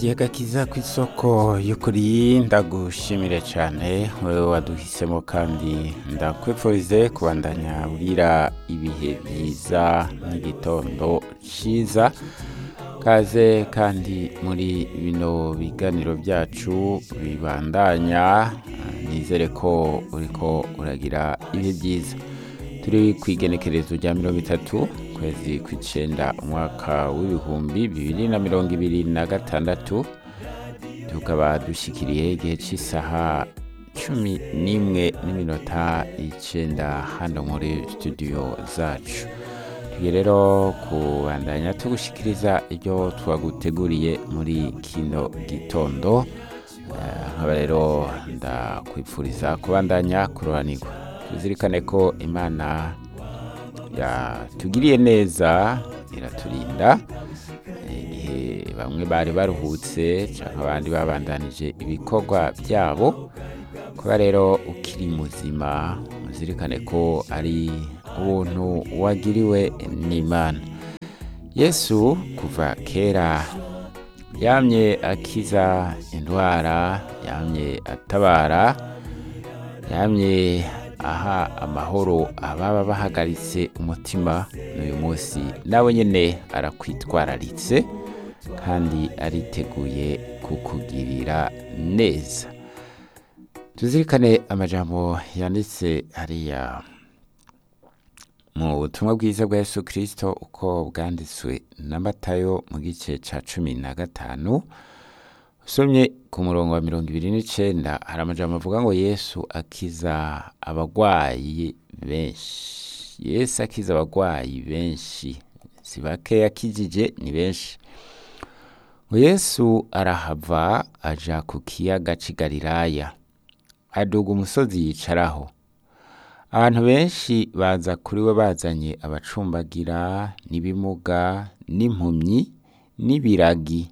radiyo agakiza ku isoko y'ukuri ndagushimire cyane wowe waduhisemo kandi ndakwifurize kubandanya urira ibihe byiza n'igitondo cyiza kaze kandi muri bino biganiro byacu bibandanya nizere ko uriko uragira ibihe byiza turi ku igenekerezo rya mirongo itatu kwezi kw'icyenda umwaka w'ibihumbi bibiri na mirongo ibiri na gatandatu tukaba dushyikiriye igihe cy'isaha cumi n'imwe n'iminota icyenda hano muri studio zacu tugiye rero kubandanya tugushyikiriza ibyo twaguteguriye muri kino gitondo nkaba rero ndakwifuriza kubandanya kuroranirwa tuzirikane ko imana yatugiriye neza iraturinda igihe bamwe bari baruhutse cyangwa abandi babandanije ibikorwa byabo kuba rero ukiri muzima muzirikane ko ari ubuntu wagiriwe n'imana yesu kuva kera yamye akiza indwara yamye atabara yamye aha amahoro ababa bahagaritse umutima n'uyu munsi nawe nyine arakwitwararitse kandi ariteguye kukugirira neza tuzirikane amajambo yanditse hariya mu butumwa bwiza bwa yesu kirisito uko bwanditswe na matayo mu gice cya cumi na gatanu usomye ku murongo wa mirongo ibiri n'icyenda hari amajambo avuga ngo yesu akiza abarwayi benshi yesu akiza abarwayi benshi si bake yakijije ni benshi ngo yesu arahava aja ku kiyaga cy'i galilaya aduga umusozi yicaraho abantu benshi baza kuri we bazanye abacumbagira n'ibimuga n'impumyi n'ibiragi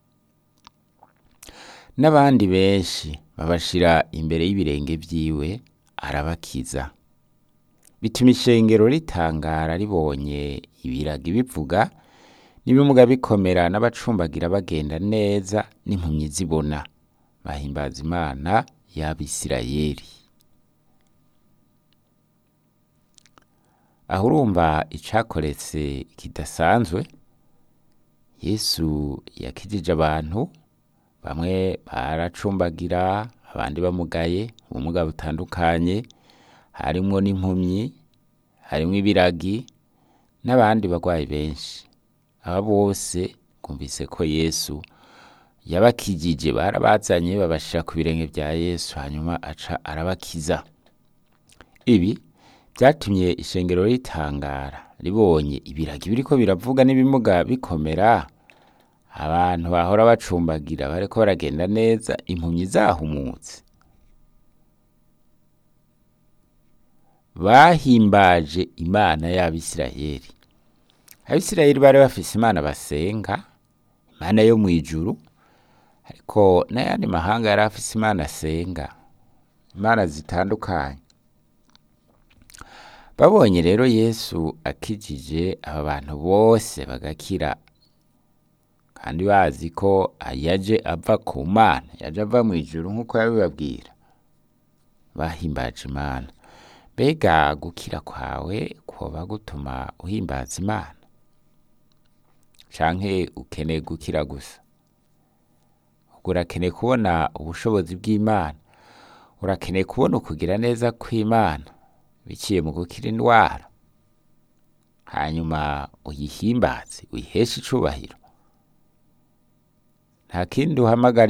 n'abandi benshi babashira imbere y'ibirenge byiwe arabakiza bituma ishengero ritangara ribonye ibiragi bivuga n'ibimuga bikomera n'abacumbagira bagenda neza n'impumyi zibona bahimbaza imana y'abisirayeli aho urumva icakoretse kidasanzwe yesu yakijije abantu bamwe baracumbagira abandi bamugaye ubumuga butandukanye harimwo n'impumyi harimwo ibiragi n'abandi barwayi benshi aba bose twumvise ko yesu yabakijije barabazanye babashyira ku birenge bya yesu hanyuma aca arabakiza ibi byatumye ishengero ritangara ribonye ibiragi biriko biravuga n'ibimuga bikomera abantu bahora bacumbagira bariko baragenda neza impumyi zahumutse bahimbaje imana y'abisirayeli abisirayeli bari bafise imana basenga imana yo mu ijuru ariko n'ayandi mahanga yari afise imana asenga imana zitandukanye babonye rero yesu akijije aba bantu bose bagakira kandi bazi ko yaje ava ku mana yaje ava mu ijuru nk'uko yabibabwira bahimbaje imana mbega gukira kwawe kuba gutuma uhimbaza imana canke ukeneye gukira gusa ubwo urakeneye kubona ubushobozi bw'imana urakeneye kubona ukugira neza kw'imana biciye mu gukira indwara hanyuma uyihimbaze uyiheshe icubahiro nta kindi uhamagara